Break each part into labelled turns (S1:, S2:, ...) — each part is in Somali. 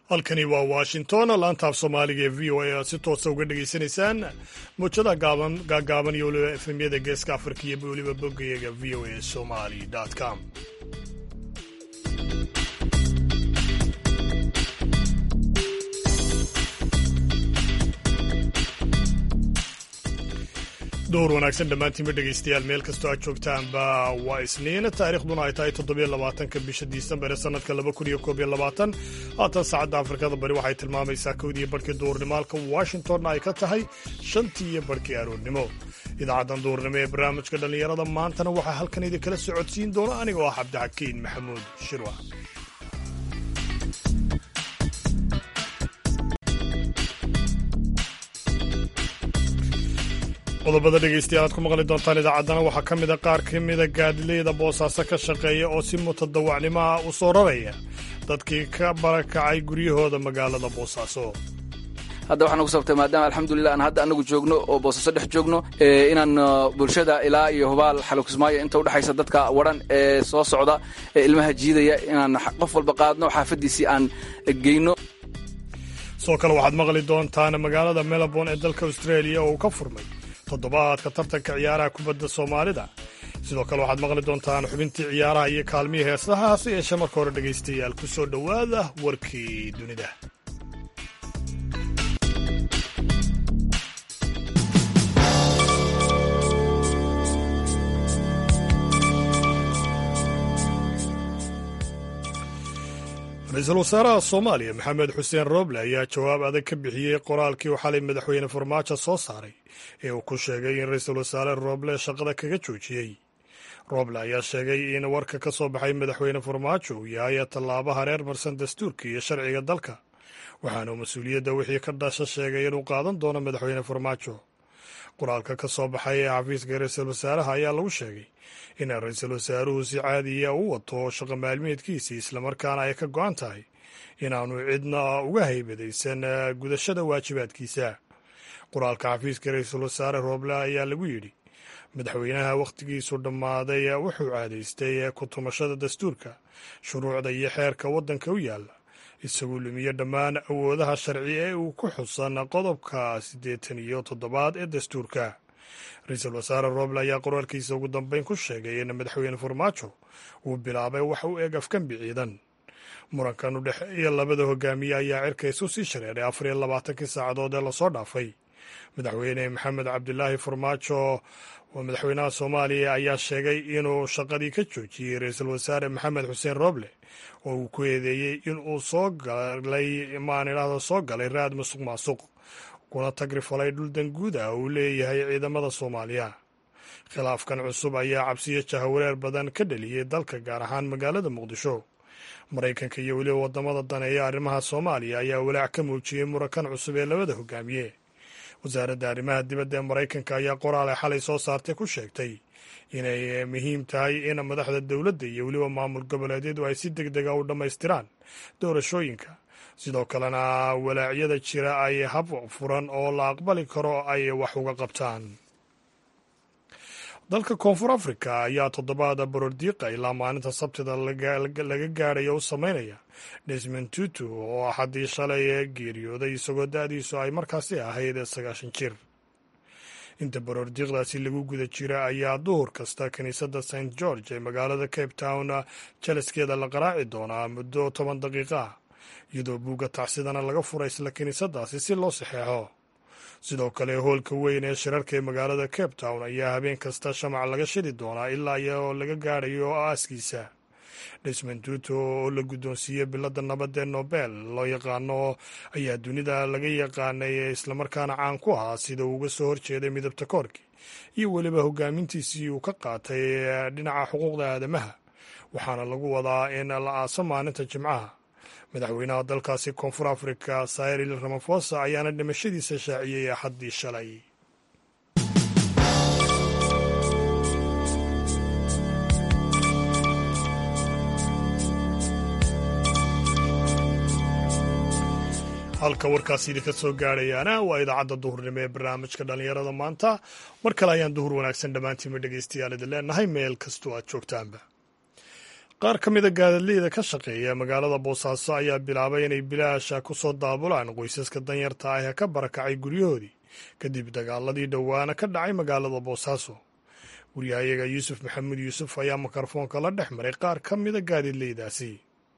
S1: halkani waa washington laantaaf soomaaliga ee v o a aad si toosa uga dhegaysanaysaan muujada gaagaaban iyo weliba efemyada geeska afrika iyo weliba boggayaga v o a somali com dowr wanaagsan dhammaantiinba dhegaystayaal meel kastoo aad joogtaanba waa isniin taariikhduna ay tahay toddobiyo labaatanka bisha disembar ee sannadka laba kun iyo koob iyo labaatan haatan saacadda afrikada bari waxay tilmaamaysaa kowdiiyo barhkii duurnimaalka washingtonna ay ka tahay shantii iyo barhkii aroornimo idaacaddan duurnimo ee barnaamijka dhallinyarada maantana waxaa halkan idinkala socodsiin doona anigoo ah cabdixakiin maxamuud shirwa qodobada dhegaystayaal aad ku maqli doontaan idaacaddana waxaa ka mida qaar ka mida gaadileyda boosaaso ka shaqeeya oo si mutadawacnimo ah u soo raraya dadkii ka barakacay guryahooda magaalada boosaaso
S2: hadda waxaan ugu sabtay maadaama alxamdulilah aan hadda anagu joogno oo boosaaso dhex joogno inaan bulshada ilaa iyo hubaal xalukismaayo inta udhexaysa dadka waran ee soo socda ee ilmaha jiidaya inaan qof walba qaadno xaafadiisii aan geyno
S1: sidoo kale waxaad maqli doontaan magaalada melbourne ee dalka australia oo uu ka furmay toddobaadka tartanka ciyaaraha kubadda soomaalida sidoo kale waxaad maqli doontaan xubintii ciyaaraha iyo kaalmihii heesaha hase yeeshee marka hore dhegaystayaal ku soo dhowaada warkii dunida ra-iisul wasaaraha soomaaliya maxamed xuseen roble ayaa jawaab adag ka bixiyey qoraalkii uu xalay madaxweyne farmaajo soo saaray ee uu ku sheegay in ra-iisul wasaare roble shaqada kaga joojiyey roble ayaa sheegay in warka ka soo baxay madaxweyne farmaajo uu yahay tallaabo hareer marsan dastuurka iyo sharciga dalka waxaana uu mas-uuliyadda wixii ka dhasha sheegay inuu qaadan doono madaxweyne farmaajo qoraalka ka soo baxay ee xafiiska ra-iisul wasaaraha ayaa lagu sheegay in ra-iisul wasaaruhu si caadiya u wato shaqo maalmeedkiisii islamarkaana ay ka go-an tahay inaanu cidna uga haybadaysan gudashada waajibaadkiisa qoraalka xafiiska ra-iisul wasaare rooble ayaa lagu yidhi madaxweynaha wakhtigiisu dhammaaday wuxuu caadaystay ku tumashada dastuurka shuruucda iyo xeerka waddanka u yaalla isagoo lumiye dhammaan awoodaha sharci ee uu ku xusan qodobka siddeetan iyo toddobaad ee dastuurka ra-iisul wasaare roble ayaa qoraalkiisa ugu dambeyn ku sheegay in madaxweyne farmaajo uu bilaabay wax u eg afkambi ciidan murankan u dhexeeya labada hogaamiye ayaa cirka isu sii shareeray afar iyo labaatankii saacadood ee lasoo dhaafay madaxweyne maxamed cabdilaahi farmaajo oo madaxweynaha soomaaliya ayaa sheegay inuu shaqadii ka joojiyey ra-iisul wasaare maxamed xuseen roble oo uu ku eedeeyey in uu soo galay maan idhaahdo soo galay raad musuq maasuq kuna tagrifalay dhul danguud ah uu leeyahay ciidamada soomaaliya khilaafkan cusub ayaa cabsiyo jahawareer badan ka dheliyey dalka gaar ahaan magaalada muqdisho maraykanka iyo weliba wadamada daneeya arrimaha soomaaliya ayaa walaac ka muujiyey murankan cusub ee labada hogaamiye wasaaradda arrimaha dibadda ee maraykanka ayaa qoraal ay xalay soo saartay ku sheegtay inay muhiim tahay in madaxda dowladda iyo weliba maamul goboleedyadu ay si deg dega u dhammaystiraan doorashooyinka sidoo kalena walaacyada jira ay hab furan oo la aqbali karo ay wax uga qabtaan dalka koonfur africa ayaa toddobaada borordiiqa ilaa maalinta sabtida laga gaadhaya u sameynaya desmond tutu oo axaddii shalay geeriyooday isagoo da-diisu ay markaasi ahayd sagaashan jir inta borordiiqdaasi lagu guda jira ayaa duhur kasta kiniisadda st george ee magaalada cape town jelaskeeda la qaraaci doonaa muddo toban daqiiqa ah iyadoo buugga tacsidana laga furay isla kiniisadaasi si loo saxeexo sidoo kale hoolka weyn ee shirarka ee magaalada cape town ayaa habeen kasta shamac laga shidi doonaa ilaa iyoo laga gaadhayo aaskiisa desmond tuto oo la guddoonsiiyey bilada nabadda ee nobel loo yaqaano ayaa dunida laga yaqaanay islamarkaana caan ku ahaa sida uu uga soo horjeeday midabta koorki iyo weliba hogaamintiisii uu ka qaatay dhinaca xuquuqda aadamaha waxaana lagu wadaa in la aaso maalinta jimcaha madaxweynaha dalkaasi koonfur africa cyril ramafosa ayaana dhimashadiisa shaaciyey axaddii shalay halka warkaasi idinka soo gaadhayaana waa idaacadda duhurnimo ee barnaamijka dhallinyarada maanta mar kale ayaan duhur wanaagsan dhammaantiinba dhegaystayaal idin leenahay meel kastoo aad joogtaanba qaar ka mida gaadadleyda ka shaqeeya magaalada boosaaso ayaa bilaabay inay bilaasha ku soo daabulaan qoysaska danyarta ah ee ka barakacay guryahoodii kadib dagaaladii dhowaana ka dhacay magaalada boosaaso waryahayaga yuusuf maxamuud yuusuf ayaa mikrofoonka la dhex maray qaar ka mida gaadidleydaasi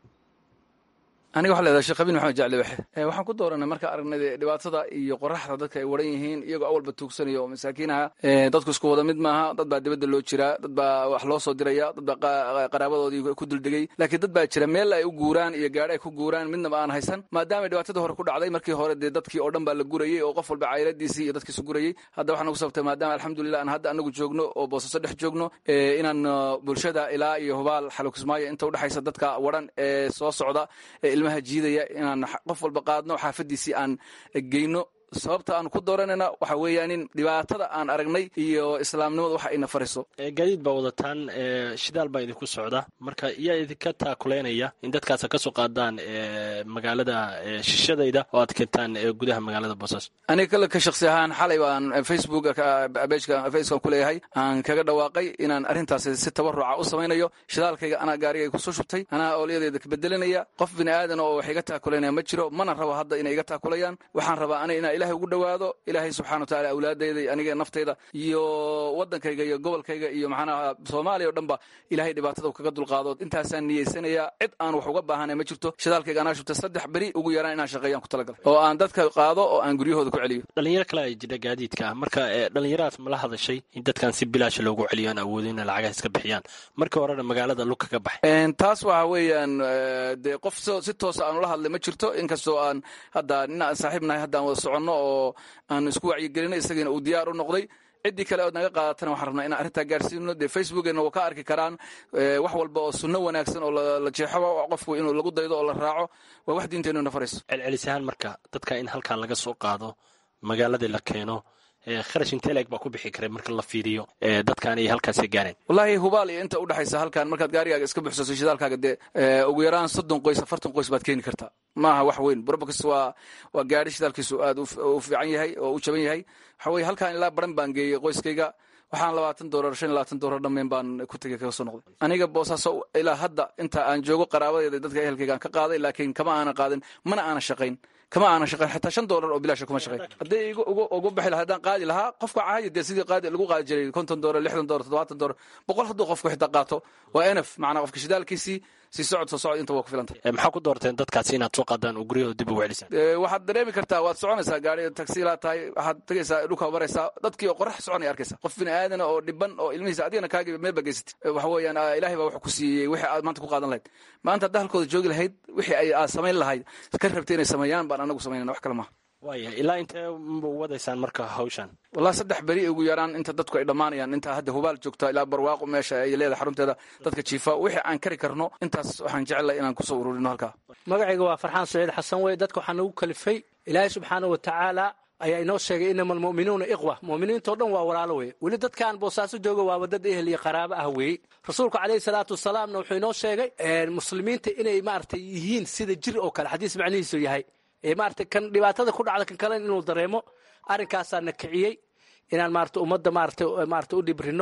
S2: aniga waxa leedahay sheekh abiin maxamed jacli waxe waxaan ku dooranay marka aragnay dhibaatada iyo qoraxda dadka ay waran yihiin iyagoo awalba tuugsanaya oo masaakiinaha dadku isku wada mid maaha dad baa dibadda loo jiraa dad baa wax loo soo diraya dad baa qaraabadoodii ku duldegay laakiin dad baa jira meel ay u guuraan iyo gaadhi ay ku guuraan midnaba aan haysan maadaama dhibaatadii hore ku dhacday markii hore dee dadkii oo dhan baa la gurayey oo qof walba cayladiisii iyo dadkiisu gurayey hadda waxaan ugu sababtay maadaama alxamdulilah aan hadda anagu joogno oo boosaso dhex joogno inaan bulshada ilaa iyo hubaal xalukismaayo inta udhexaysa dadka waran ee soo socda ilmaha jiidaya inaan qof walba qaadno xaafadiisii aan geyno sababta aan ku dooranayna waxa weeyaan in dhibaatada aan aragnay iyo islaamnimadu waxa ayna fariso
S3: gaadiid baa wadataan shidaal baa idinku socda marka yaa idinka taakuleynaya in dadkaas ka soo qaadaan magaalada shishadayda oo aad keentaan gudaha magaalada boosaaso
S2: aniga kale ka shaksi ahaan xalay baan facebook bejka facebookan ku leeyahay aan kaga dhawaaqay inaan arrintaasi si tabaruca u samaynayo shidaalkayga anaa gaarigay kusoo shubtay anaa oolyadeeda kabedelinaya qof bini aadan oo wax iga taakuleynaya ma jiro mana rabo hadda inay iga taakulayaan waxaan rabaa ana inaa ilahay ugu dhowaado ilaahay subxana wa taala awlaadayda aniga naftayda iyo wadankayga iyo gobolkayga iyo maxaanaha soomaaliya o dhan ba ilahay dhibaatada kaga dulqaado intaasaan niyeysanayaa cid aan wax uga baahanay ma jirto shidaalkayga anaa shubtay saddex beri ugu yaraan inaan shaqeeyaan ku talagalay oo aan dadka qaado oo aan guryahooda ku celiyo
S3: dhalinyaro kale ay jira gaadiidka ah marka dhalinyaradaas mala hadashay in dadkan si bilaasha loogu celiyo aan awoodin ina lacagaha iska bixiyaan markii horena magaalada lug kaga baxay
S2: taas waxa weeyaan dee qof si toosa aanu la hadlay ma jirto inkastoo aan hadda nin aan saaxiib nahay hadda aan wada soconno oo aan isku wacyigelinay isagiina uu diyaar u noqday ciddii kale ood naga qaadatana waxaan rabnaa inaan arrintaa gaarsiino dee facebookeenna waa ka arki karaan wax walba oo sunno wanaagsan oo la jeexo qofku inuu lagu daydo oo la raaco waa wax diinteennu na farayso
S3: celcelisahaan marka dadka in halkan laga soo qaado magaaladii la keeno kharash inteleg baa ku bixi karay marka la fiiriyo dadkan ay halkaasi gaareen
S2: wallaahi hubaal iyo inta udhexaysa halkan markaad gaarigaaga iska buxsaso shidaalkaaga dee ugu yaraan soddon qoys afartan qoys baad keeni kartaa maaha wax weyn brobox waa waa gaari shidaalkiisu aad u fiican yahay oo u jaban yahay waxa weye halkan ilaa baran baan geeyey qoyskayga waxaan labaatan dolar shan iyo labaatan dolar dhammeyn baan ku tegey kaga soo noqday aniga boosaaso ilaa hadda inta aan joogo qaraabadeeda dadka ehelkaygaan ka qaaday laakiin kama aanan qaadin mana aanan shaqayn kama aanan shaqayn xataa shan dolar oo bilaasha kuma shaqayn haddii igu ugu bixi lahaa haddaan qaadi lahaa qofka caadi dee sidii qaadi lagu qaadi jiray konton dolar lixdan dolar toddobaatan dolar boqol hadduu qofku xitaa qaato waa enaf macnaa qofka shidaalkiisii si socod soo socod inta waa ku filantay
S3: maxaa ku doorteen dadkaasi inaad soo qaadaan oo guryahooda dib ugu celisaan
S2: waxaad dareemi kartaa waad soconaysaa gaari tagsiilaa tahay waxaad tegaysaa dhulka maraysaa dadkii oo qorax soconaya arkaysa qof bini aadana oo dhiban oo ilmihiisa adigana kaagiba meel baa geysatay waxa weeyaan ilaahay baa wax ku siiyey wixii aad maanta ku qaadan lahayd maanta haddaa halkooda joogi lahayd wixii ay aad samayn lahayd ka rabtay inay sameeyaan baan anagu samaynana wax kale maaha
S3: waaya ilaa intee wadaysaan marka hawshan
S2: wallahi saddex beri ugu yaraan inta dadku ay dhammaanayaan inta hadda hubaal joogta ilaa barwaaqo meesha ay leedahay xarunteeda dadka jiifa wixii aan kari karno intaas waxaan jecelahay inaan kusoo ururino halkaa
S4: magacayga waa farxaan saciid xasan wey dadka waxaa nagu kalifay ilaahay subxaana wa tacaala ayaa inoo sheegay inama almu'minuuna iqwa mu'miniintao dhan waa walaalo weye weli dadkaan boosaaso jooga waaba dad ehel iyo qaraabo ah weeye rasuulku calayhi salaatu wasalaamna wuxuu inoo sheegay muslimiinta inay maaragtay yihiin sida jir oo kale xadiis macnihiisu yahay maarata kan dhibaatada ku dhacda kan kalen inuu dareemo arrinkaasaa na kiciyey inaan maarata ummadda maarata maarata u dhibrino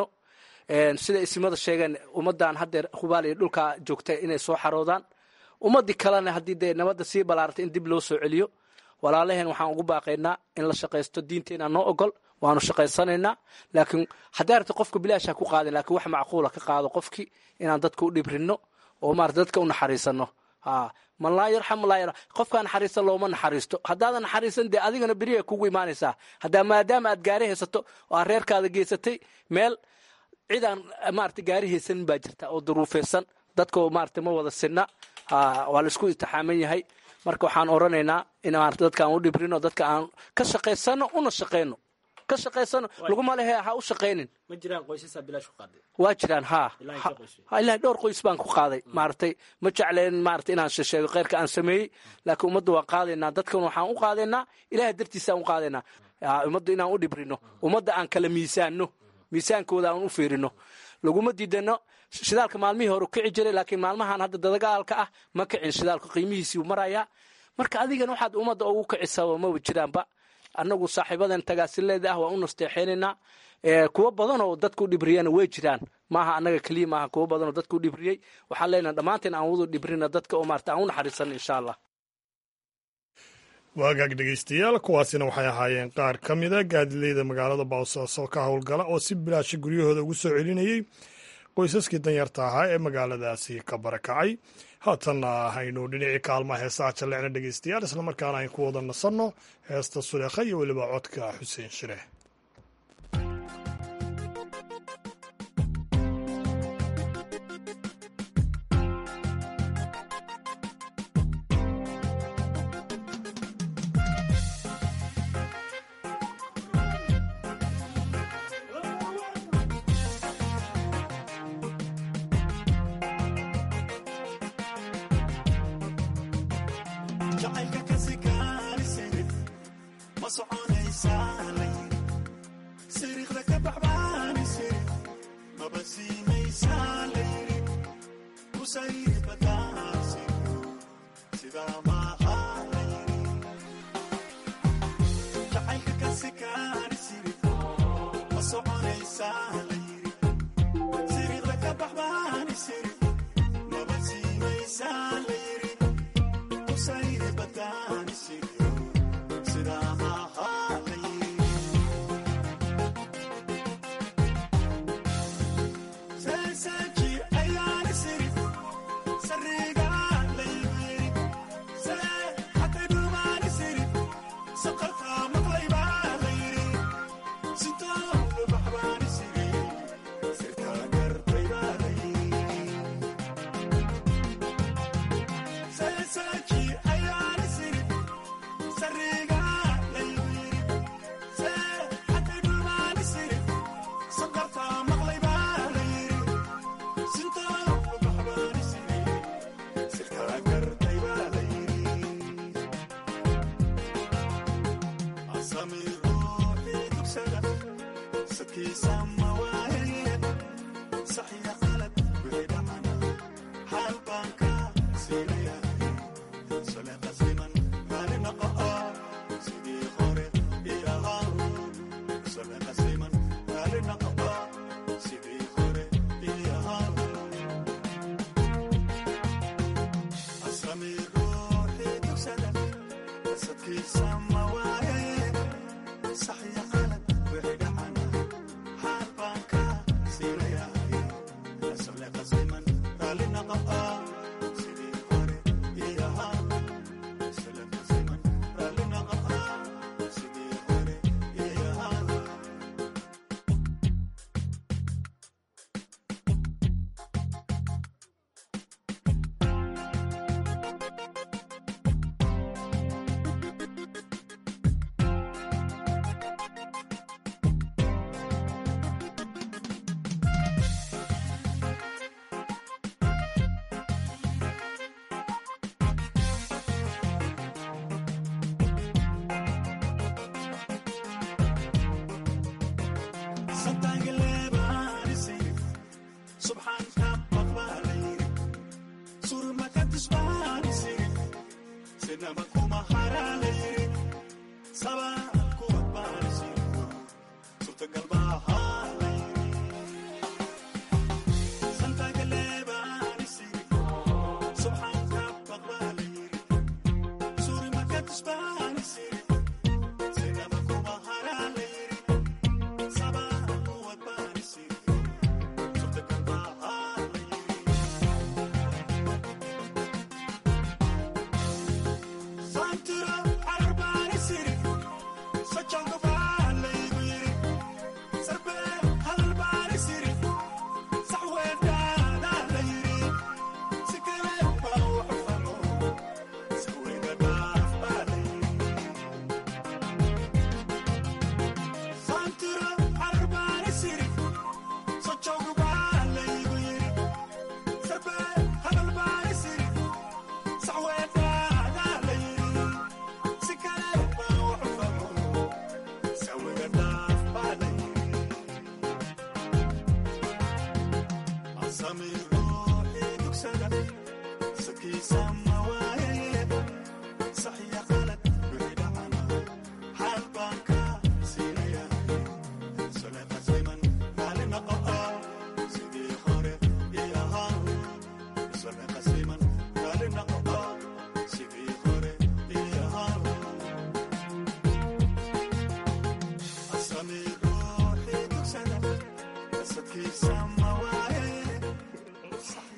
S4: sida ismada sheegeen ummaddan haddeer hubaal iyo dhulkaa joogta inay soo xaroodaan ummaddii kalena haddii dee nabadda sii balaarta in dib loo soo celiyo walaalaheen waxaan ugu baaqaynaa in la shaqaysto diinteena noo ogol waanu shaqaysanaynaa laakiin haddii arta qofka bilaasha ku qaadin lakiin wax macquula ka qaado qofkii inaan dadka u dhibrino oo maarata dadka u naxariisano man laa yarxam laa yar qofkaa naxariista looma naxariisto haddaadan naxariisan dee adigana beriya kugu imaanaysaa haddaa maadaama aad gaari haysato oo aad reerkaada geysatay meel cidaan maarata gaari haysanin baa jirta oo duruufeysan dadka maarata ma wada sinna waa la isku itixaaman yahay marka waxaan oranaynaa in maarata dadka aan u dhibrino dadka aan ka shaqaysano una shaqayno ka shaqaysano laguma lehe ha u shaqaynin
S3: ma jiraan qoysasaa bilaash ku qaaday
S4: waa jiraan haa ilaahay dhowr qoys baan ku qaaday maaragtay ma jecleen maarata inaan sheego kheyrka aan sameeyey laakiin ummadda waa qaadaynaa dadkan waxaan u qaadaynaa ilahay dartiisa aan u qaadaynaa ummadda inaan u dhibrino ummadda aan kala miisaanno miisaankooda aan u fiirino laguma diidano shidaalka maalmihii hore kici jiray laakiin maalmahan hadda dadagaalka ah ma kicin shidaalka qiimihiisii marayaa marka adigana waxaad ummadda ugu kicisa maba jiraanba annagu saaxiibadan tagaasileeda ah waa u nasteexeynaynaa kuwo badan oo dadka u dhibriyana way jiraan maaha annaga keliya maaha kuwo badan oo dadka u dhibriyey waxaan leenahay dhammaanteen aan wadu dhibrina dadka oo maarata aan u naxariisan insha allah
S1: waagaag dhegaystayaal kuwaasina waxay ahaayeen qaar ka mida gaadileyda magaalada boosaaso ka howlgala oo si bilaasha guryahooda ugu soo celinayey qoysaskii danyarta ahaa ee magaaladaasi ka barakacay haatanna haynu dhinacii kaalmaha heesaha jallecna dhegaystayaal islamarkaana ayn ku wada nasanno heesta suleekha iyo weliba codka xuseen shire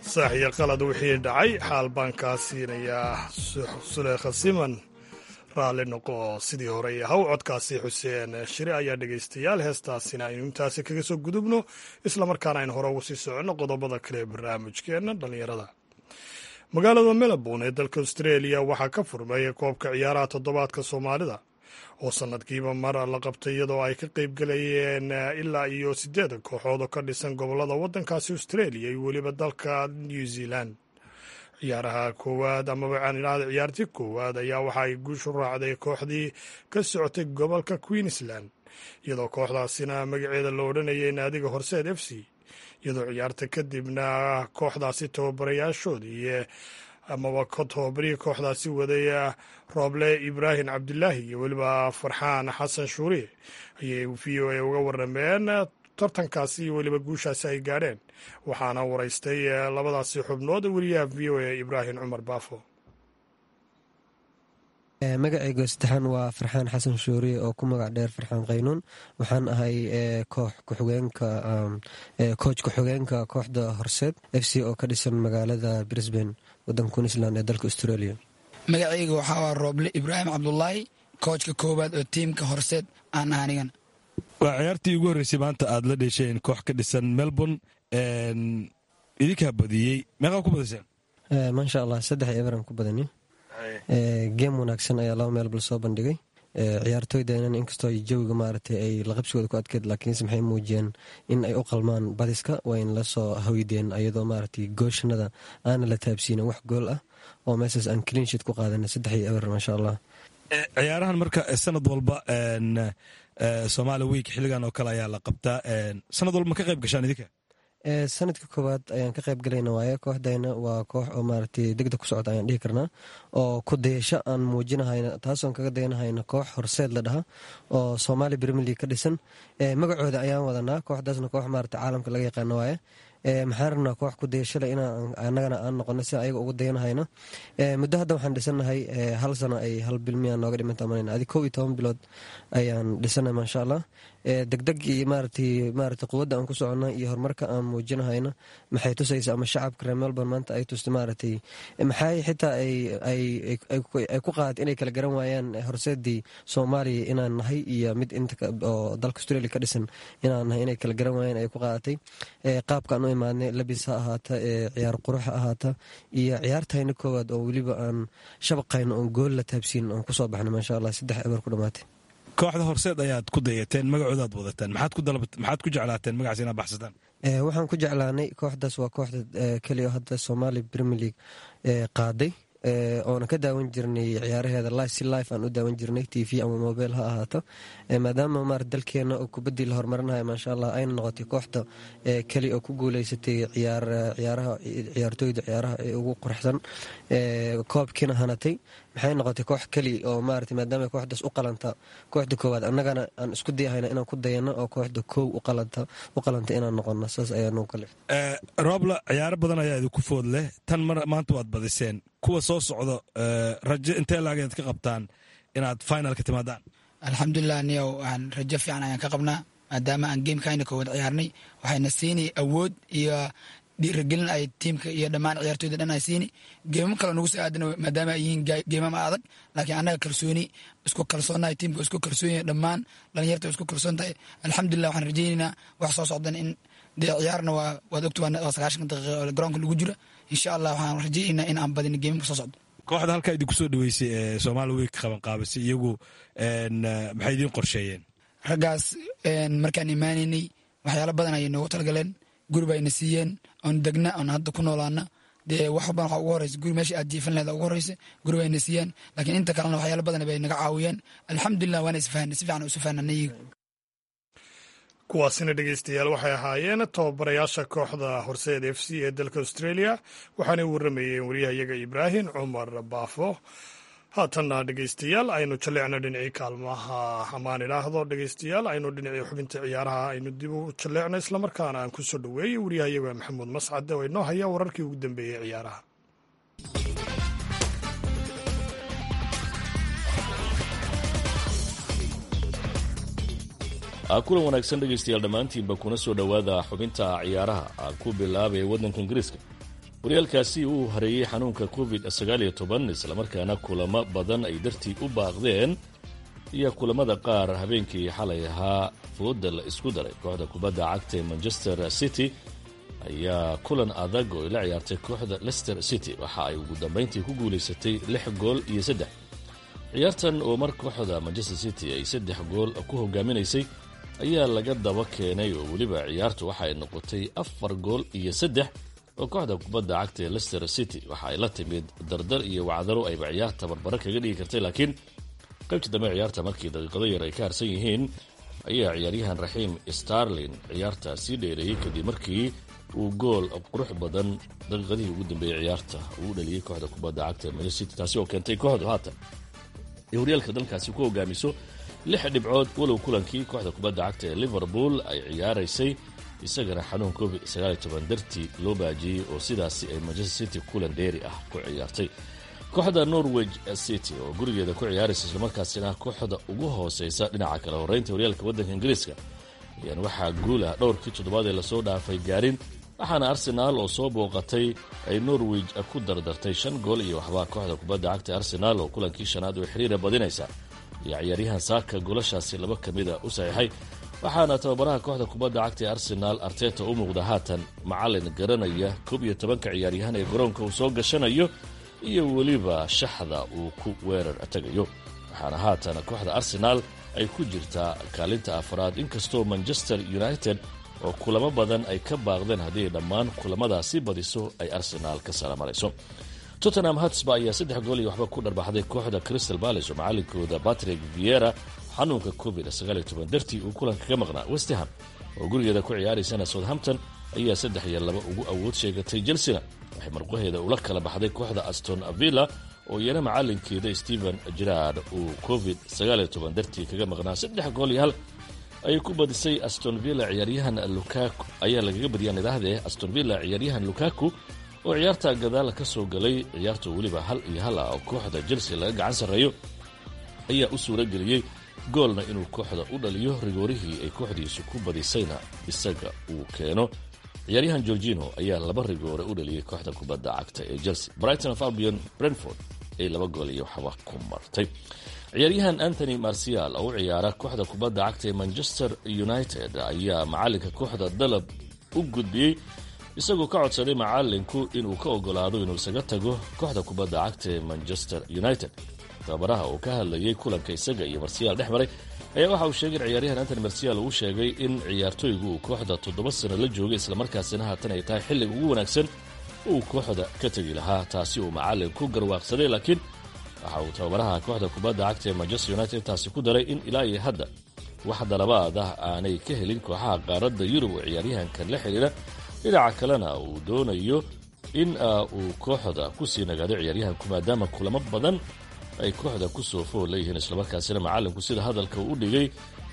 S1: saax iyo qalad wixii dhacay xaal baan kaa siinayaa suleekha siman raalli noqo sidii hore haw codkaasi xuseen shire ayaa dhegaystayaal heestaasina aynu intaasi kaga soo gudubno islamarkaana aynu hore ugu sii soconno qodobada kale ee barnaamijkeenna dhallinyarada magaalada melbourne ee dalka australia waxaa ka furmay koobka ciyaaraha toddobaadka soomaalida oo sanadkiiba mar la qabtay iyadoo ay ka qaybgalayeen ilaa iyo siddeed kooxood oo ka dhisan gobollada waddankaasi australia iyo weliba dalka new zealand ciyaaraha koowaad amaba aanidhahda ciyaartii koowaad ayaa waxa ay guushu raacday kooxdii ka socotay gobolka queensland iyadoo kooxdaasina magaceeda la odhanayay naadiga horseed f c iyadoo ciyaarta kadibna kooxdaasi tababarayaashoodii amaba tababarihii kooxdaasi waday rooble ibraahim cabdilaahi iyo weliba farxaan xasan shuuriye ayay v o a uga warameen tartankaasi iyo weliba guushaasi ay gaadheen waxaana waraystay labadaasi xubnood weliyaha v o a ibraahim cumar baafo
S5: magacayga saddexaan waa farxaan xasan shuuriye oo ku magac dheer farxaan qaynuun waxaan ahay koox kuxugeenka coach ku-xigeenka kooxda horseed f c oo ka dhisan magaalada brisbane wadanka queensland ee dalka australia
S6: magacayga waxaa waa rooble ibraahim cabdulaahi koojka koowaad oo tiimka horseed aan ah anigan
S7: waa ciyaartii ugu horreysay maanta aad la dhesheen koox ka dhisan melbourne idinkaa badiyey meeqaa ku badiseen
S5: maasha allah saddex eberan ku badani geem wanaagsan ayaa laba meel bal soo bandhigay ciyaartooydeenan inkastoo jawiga maaragtay ay laqabsigooda ku adkeed laakiinse maxay muujiyeen in ay u qalmaan badiska wayna la soo haweydeen ayadoo maaragtay gooshanada aana la taabsiinin wax gool ah oo meeshaas aan cleanshit ku qaadanay saddex iyo eber maasha allah
S7: ciyaarahan marka sanad walba somaali week xilligan oo kale ayaa la qabtaa sanad walba ma ka qayb gashaan idinka
S5: sanadka koowaad ayaan ka qayb galayna waaye kooxdayna waa koox oo maaragtay degdeg ku socota ayaan dhihi karnaa oo ku dayasho aan muujinahayna taasoon kaga dayanahayna koox horseed la dhaha oo soomaali brimier league ka dhisan magacooda ayaan wadanaa kooxdaasna koox maaragtay caalamka laga yaqaano waaye maxaan rabnaa koox ku dayashale in anagana aan noqono si ayaga ugu dayanahayno muddo hadda waxaan dhisanahay hal sano ay hal bil miyaan nooga dhimanta maleyna adi kow iyo toban bilood ayaan dhisanahay maasha allah degdeg iyo maaragtay maaragtay quwadda aan ku soconna iyo horumarka aan muujinahayno maxay tusaysa ama shacabka reer melbourne maanta ay tusta maaragtay maxay xitaa ay ay ku qaad inay kala garan waayaan horseedii soomaaliya inaan nahay iyo mid inta oo dalka australia ka dhisan inaan nahay inay kala garan waayaan ay ku qaadatay qaabkaan u imaadnay labis ha ahaata ciyaar qurux ha ahaata iyo ciyaartayna koowaad oo weliba aan shabaqayno oon gool la taabsiin oon kusoo baxnay maasha allah saddex eber ku dhamaatay
S7: kooxda horseed ayaad ku dayateen magacoodaad wadataan maxaad ku jeclaateen magacaas inaad baxsataan
S5: waxaan ku jeclaanay kooxdaas waa kooxda keliya hadda soomaali premier league qaaday oona ka daawan jirnay ciyaaraheeda li si life aan u daawan jirnay t v ama mobile ha ahaato maadaama maar dalkeena oo kubaddii la horumarinayo maasha allah ayna noqotay kooxda keli oo ku guuleysatay ciyaaraha ciyaartooyda ciyaaraha ee ugu quruxsan koobkiina hanatay maxay noqotay koox keli oo maarata maadaama kooxdaas u qalanta kooxda koowaad annagana aan isku dayahayna inaan ku dayano oo kooxda koow u qalanta inaan noqono saas ayaa nagu kalif
S7: roobla ciyaaro badan ayaa idinku food leh tan maanta waad badiseen kuwa soo socdo rajo intee laageed ka qabtaan inaad finalka timaadaan
S6: alxamdulilah niyow aan rajo fiican ayaan ka qabnaa maadaama aan geemkayna koowaad ciyaarnay waxayna siinay awood iyo dhiiragelin ay tiimka iyo dhammaan ciyaartooyda dhan ay siini geemam kale nagu soo aadana maadaama ay yihiin geemam adag laakiin annaga kalsooni isku kalsoonahay tiimka isku kalsoonyahay dhammaan dhalinyarta isku kalsoon tahay alxamdulilah waxaan rajaynaynaa wax soo socdan in dee ciyaarna waa waad ogta waa sagaashan daqiiqa oo garoonka lagu jiro insha allah waxaan rajaynaynaa in aan badin geemamka soo socdo
S7: kooxda halkaa idinku soo dhaweysay ee soomaali week qaban qaabisay iyagu maxay idiin qorsheeyeen
S6: raggaas markaan imaanaynay waxyaalo badan ayay noogu talgaleen guri bayna siiyeen oon degna oon hadda ku noolaana dee wax walban waxa ugu horeysa guri meesha aad jiifan leeda ugu horeysa guri bayna siiyeen laakiin inta kalena waxyaalo badan bay naga caawiyeen alxamdulilah waana isfahanay si fiican isu fahananay
S1: kuwaasina dhegeystayaal waxay ahaayeen tababarayaasha kooxda horseed f c ee dalka australia waxaanay warramayeen wariyahayaga ibraahim cumar baafo haatanna dhegeystayaal aynu jalleecno dhinacii kaalmaha amaan idhaahdo dhegeystayaal aynu dhinacii xubinta ciyaaraha aynu dib u jalleecno islamarkaana aan ku soo dhoweeyey wariyahayaga maxamuud mascade oo inoo haya wararkii ugu dambeeyey ciyaaraha
S8: kulan wanaagsan dhegaystayaal dhammaantiinba kuna soo dhowaada xubinta ciyaaraha aan ku bilaabaya waddanka ingiriiska horyaalkaasi uu hareeyey xanuunka covid sagaaliyo toban islamarkaana kulamo badan ay dartii u baaqdeen iyo kulamada qaar habeenkii xalay ahaa fooda la isku daray kooxda kubadda cagta ee manchester city ayaa kulan adag oo ay la ciyaartay kooxda leicester city waxa ay ugu dambayntii ku guulaysatay lix gool iyo saddex ciyaartan oo mar kooxda manchester city ay saddex gool ku hogaaminaysay ayaa laga daba keenay oo weliba ciyaartu waxa ay noqotay afar gool iyo saddex oo kooxda kubadda cagta ee leicester city waxa ay la timid dardar iyo wacdaro ayba ciyaarta barbaro kaga dhigi kartay laakiin qaybtii dambe ciyaarta markii daqiiqado yar ay ka harsan yihiin ayaa ciyaaryahan raxiim starlin ciyaarta sii dheereeyey kadib markii uu gool qurux badan daqiiqadihii ugu dambeeyey ciyaarta uu dhaliyey kooxda kubadda cagta ee manchester city taasi oo keentay kooxdu haatan ay horyaalka dalkaasi ku hogaamiso lix dhibcood walow kulankii kooxda kubadda cagta ee liverpool ay ciyaaraysay isagana xanuun covid dartii loo baajiyey oo sidaasi ay manchester city kulan dheeri ah ku ciyaartay kooxda norweg city oo gurigeeda ku ciyaaraysa islamarkaasina kooxda ugu hooseysa dhinaca kale horeynta horyaalka waddanka ingiriiska ayaan waxaa guul ah dhowrkii toddobaad ee lasoo dhaafay gaarin waxaana arsenaal oo soo booqatay ay norweg ku dardartay shan gool iyo waxbaa kooxda kubadda cagta arsenaal oo kulankii shanaad oo xiriira badinaysa iyo ciyaaryahan saaka goolashaasi laba ka mida u saxiixay waxaana tababaraha kooxda kubadda cagta ee arsenaal arteta u muuqda haatan macalin garanaya koob iyo tobanka ciyaaryahan ee garoonka uu soo gashanayo iyo weliba shaxda uu ku weerar tagayo waxaana haatan kooxda arsenaal ay ku jirtaa kaalinta afraad inkastoo manchester united oo kulamo badan ay ka baaqdeen haddii dhammaan kulamadaasi badiso ay arsenaal ka salamarayso tottenham hatsba ayaa saddex gool iyo waxba ku dharbaxday kooxda crystal palace oo macalinkooda patrick viera xanuunka covid dartii uu kulanka ka maqnaa westham oo gurigeeda ku ciyaaraysana southampton ayaa saddex iyo laba ugu awood sheegatay chelsena waxay marqaheeda ula kala baxday kooxda aston villa oo iyana macalinkeeda stephen gerard uu covid dartii kaga maqnaa saddex gool iyo hal ayay ku badisay aston villa ciyaaryahan lukaku ayaa lagaga badiyaan idaahdee aston villa ciyaaryahan lukaku oo ciyaarta gadaal ka soo galay ciyaarta weliba hal iyo hal ah oo kooxda chelsea laga gacan sarreeyo ayaa u suura geliyey goolna inuu kooxda u dhaliyo rigoorihii ay kooxdiisu ku badisayna isaga uu keeno ciyaaryahan gorgino ayaa laba rigoore u dhaliyey kooxda kubadda cagta ee chelsea brighton of albion brentford ay laba gool iyo waxba ku martay ciyaaryahan anthony marcial oo u ciyaara kooxda kubadda cagta ee manchester united ayaa macalinka kooxda dalab u gudbiyey isagoo ka codsaday macalinku inuu ka ogolaado inuu isaga tago kooxda kubadda cagta ee manchester united tababaraha oo ka hadlayay kulanka isaga iyo marsiyaal dhex maray ayaa waxa uu sheegay in ciyaaryahan antony marsial uu sheegay in ciyaartooygu uu kooxda toddoba sano la joogay islamarkaasina haatan ay tahay xilliga ugu wanaagsan uu kooxda ka tegi lahaa taasi uu macalin ku garwaaqsaday laakiin waxa uu tababaraha kooxda kubadda cagta ee manchester united intaasi ku daray in ilaa iyo hadda wax dalabaad ah aanay ka helin kooxaha qaaradda yurub oo ciyaaryahankan la xidhiira dhinaca kalena uu doonayo in uu kooxda kusii nagaado ciyaaryahanku maadaama kulamo badan ay kooxda kusoo fool leeyihiin islamarkaasina macalinku sida hadalka u dhigay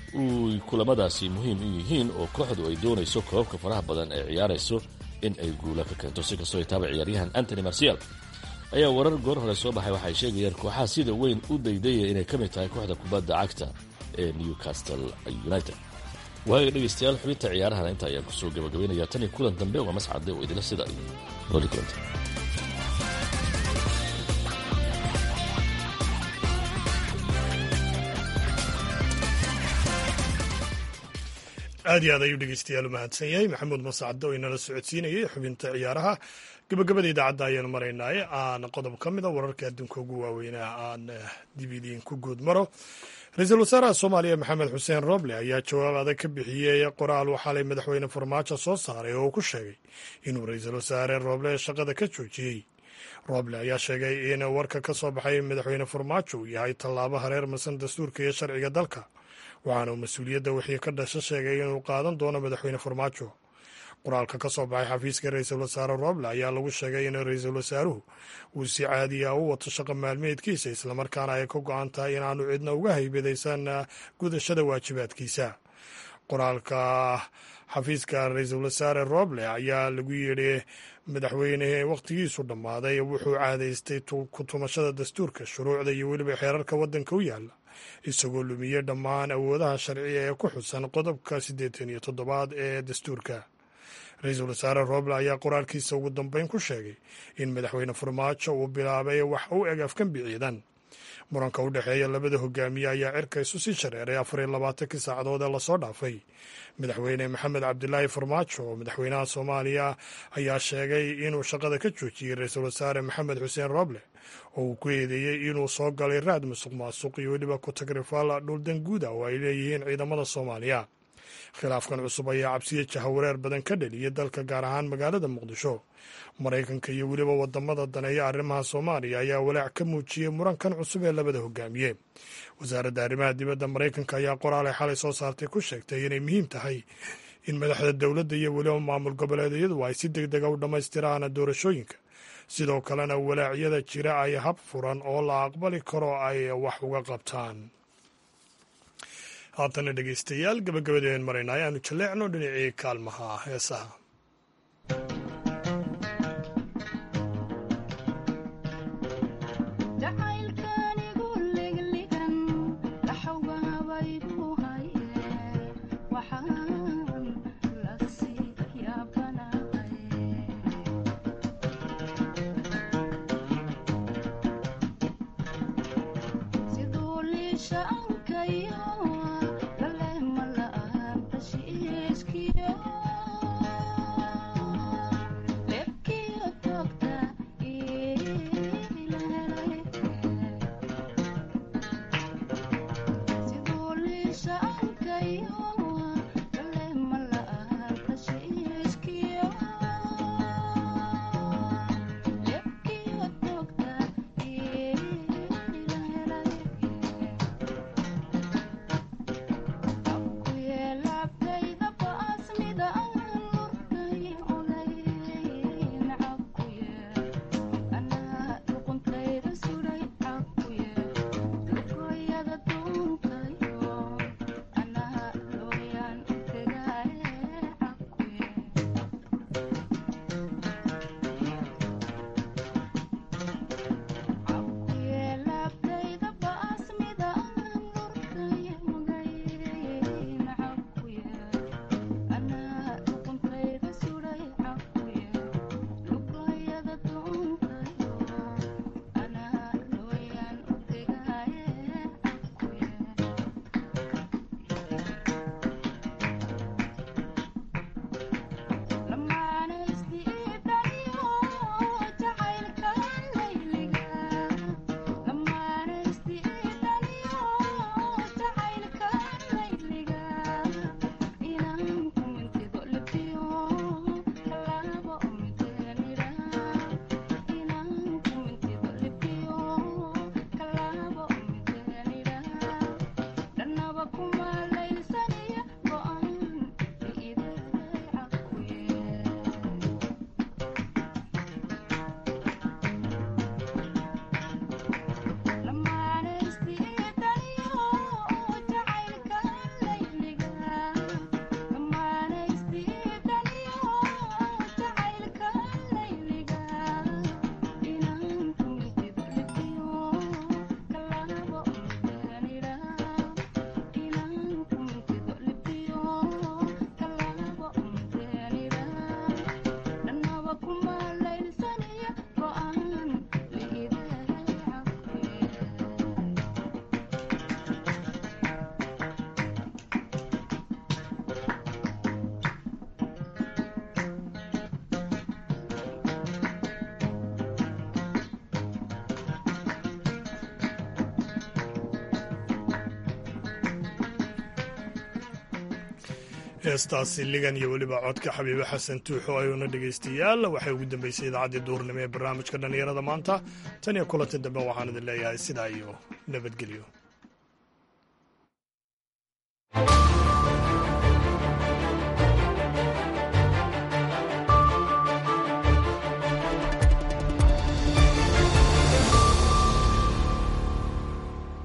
S8: uu kulamadaasi muhiim u yihiin oo kooxdu ay doonayso koobabka faraha badan ee ciyaarayso in ay guula ka keento si kastoo taaba ciyaaryahan antony marcial ayaa warar goor hore soo baxay waxay sheegayaan kooxaha sida weyn u daydaya inay ka mid tahay kooxda kubadda cagta ee newcastle united waaga dhegeystayaal xubinta ciyaarahana inta ayaan kusoo gabagabaynaya tan iyo kulan dambe waa mascade oo idila sida iyo nooli kulanta
S1: aad iyo aad ayuu dhegeystayaal u mahadsan yahay maxamuud mascade oo inala socodsiinayay xubinta ciyaaraha gabagabada idaacadda ayaanu maraynaaye aan qodob ka mida wararka adduunka ugu waaweynaa aan dib idiinku guud maro ra-iisul wasaaraha soomaaliya maxamed xuseen roble ayaa jawaab adag ka bixiyey qoraal uu xalay madaxweyne farmaajo soo saaray oo uu ku sheegay inuu ra-iisul wasaare roble shaqada ka joojiyey roble ayaa sheegay in warka ka soo baxay madaxweyne farmaajo uu yahay tallaabo hareer masan dastuurka iyo sharciga dalka waxaana uu mas-uuliyadda wixii ka dhasha sheegay inuu qaadan doono madaxweyne farmaajo qoraalka ka soo baxay xafiiska ra-iisul wasaare roble ayaa lagu sheegay in ra-iisul wasaaruhu uu si caadiya u wato shaqo maalmeedkiisa islamarkaana ay ka go-an tahay inaanu cidna uga haybadaysan gudashada waajibaadkiisa qoraalka xafiiska ra-iisul wasaare roble ayaa lagu yidhi madaxweyne wakhtigiisu dhammaaday wuxuu caadaystay ku tumashada dastuurka shuruucda iyo weliba xeerarka waddanka u yaalla isagoo lumiyey dhammaan awoodaha sharciga ee ku xusan qodobka siddeetan iyo toddobaad ee dastuurka ra-iisul wasaare roble ayaa qoraalkiisa ugu dambeyn ku sheegay in madaxweyne farmaajo uu bilaabay wax u eg afgembi ciidan muranka u dhexeeya labada hogaamiye ayaa cirka isu sii shareeray afar iyo labaatankii saacadood ee lasoo dhaafay madaxweyne maxamed cabdilaahi farmaajo oo madaxweynaha soomaaliya ayaa sheegay inuu shaqada ka joojiyey ra-iisul wasaare maxamed xuseen roble oo uu ku eedeeyey inuu soo galay raad musuq maasuq iyo weliba ku-tagrifal dhuldan guuda oo ay leeyihiin ciidamada soomaaliya khilaafkan cusub ayaa cabsiya jahawareer badan ka dheliyay dalka gaar ahaan magaalada muqdisho maraykanka iyo weliba wadamada daneeya arrimaha soomaaliya ayaa walaac ka muujiyey murankan cusub ee labada hogaamiye wasaaradda arrimaha dibadda maraykanka ayaa qoraalay xalay soo saartay ku sheegtay inay muhiim tahay in madaxda dowladda iyo weliba maamul goboleedyadu ay si deg dega u dhammaystiraan doorashooyinka sidoo kalena walaacyada jira ay hab furan oo la aqbali karo ay wax uga qabtaan haatana dhegeystayaal gabagabadeen maraynaa ayaanu jalleecno dhinacii kaalmaha heesaha heestaasi ligan iyo weliba codka xabiibe xasan tuuxo ayuuna dhegaystayaal waxay ugu dambeysay idaacaddii duurnimo ee barnaamijka dhallinyarada maanta tan iyo kulanti dambe waxaan idin leeyahay sidaa iyo nabadgelyo